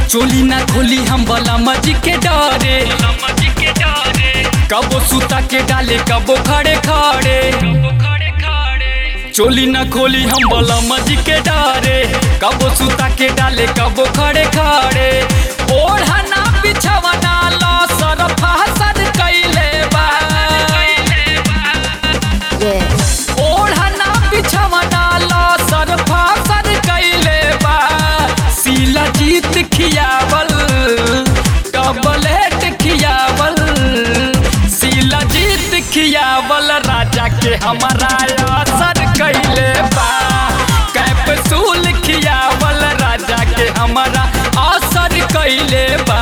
चोली ना खोली हम बला मजी के डरे कबो सुता के डाले कबो खड़े खड़े चोली ना खोली हम बला मजी के डरे कबो सुता के डाले कबो खड़े खड़े ओढ़ा ना बिछवा ना लो सरफा सर कैले बा Yeah. ओढ़ना बिछवना ला सरफा सर कैले बा सीला जीत खियावल डबलेट खियावल सीला जीत खियावल राजा के हमारा असर कैले बा कैप्सूल खियावल राजा के हमारा असर कैले बा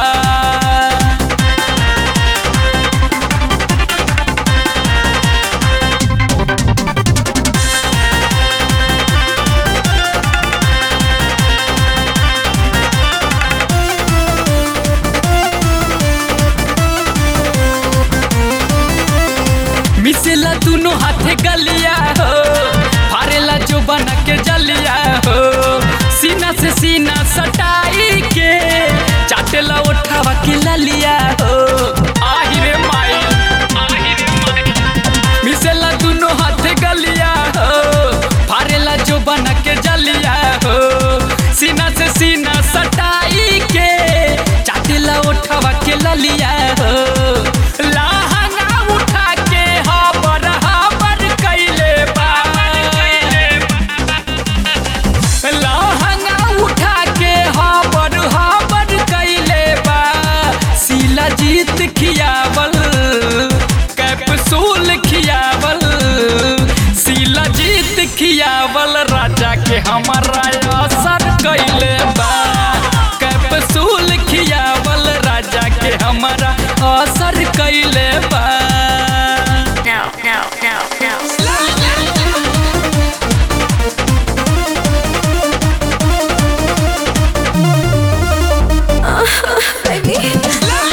मिसेला दोनों हाथे गलिया हो फारेला जो बना के जलिया हो सीना से सीना सटाई के चाटेला उठावा के ललिया हो आहि रे माई आहि रे माई मिसेला दोनों हाथे गलिया हो फारेला जो बना के जलिया हो सीना से सीना सटाई के चाटेला उठावा के ललिया हो लहंगा उठा के हाबर हाबर कैले बा लहंगा उठा के हाबर हाबर कैले बा सीला जीत खियावल कैप्सूल खियावल सीला जीत खियावल राजा के हमारा असर कैले बा कैप्सूल खियावल राजा के हमारा असर कैले बा No, no, no, no. Baby.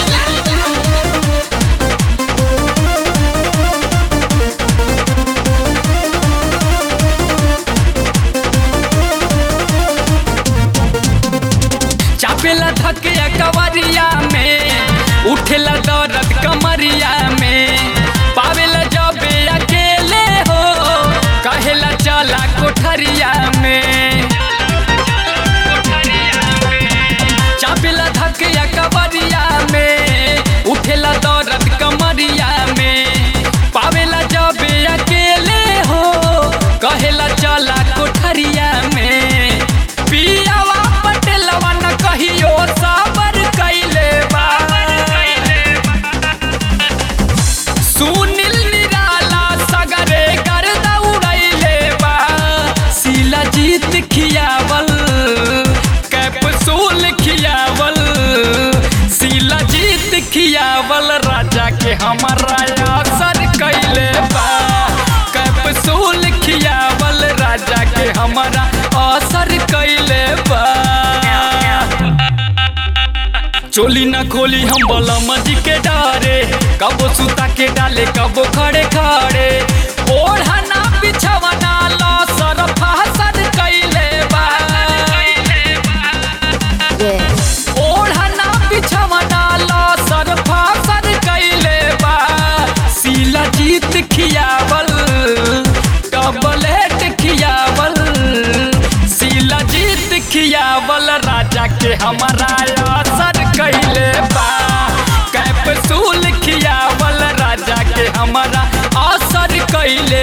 चापेला धकिया कवरिया में उठेला दर्द कमरिया में पावेला जबे अकेले हो कहेला चला कोठरिया में चापेला धकिया कवरिया में उठेला दर्द कमरिया में पावेला जबे अकेले हो कहेला चला कोठरिया में पियावा पटेलवा न कहियो साबर कैले बा सुनील निराला सगरे कर दौड़ैले बा सीला जीत खियावल कैप्सूल खियावल सीला जीत खियावल राजा के हमारा असर कैले बा कैप्सूल खियावल राजा के हमारा असर कैले बा चोली न खोली हम बलम जी के डारे कबो सुता के डाले कबो खड़े खड़े ओढ़ा ना बिछवना लो सरफा सर कैले बा Yeah. ओढ़ा ना बिछवना लो सरफा सर कैले बा सीला जीत खियावल डबलेट खियावल सीला जीत खियावल राजा के हमारा असर कैले बा कैप्सूल खियावल राजा के हमारा असर कैले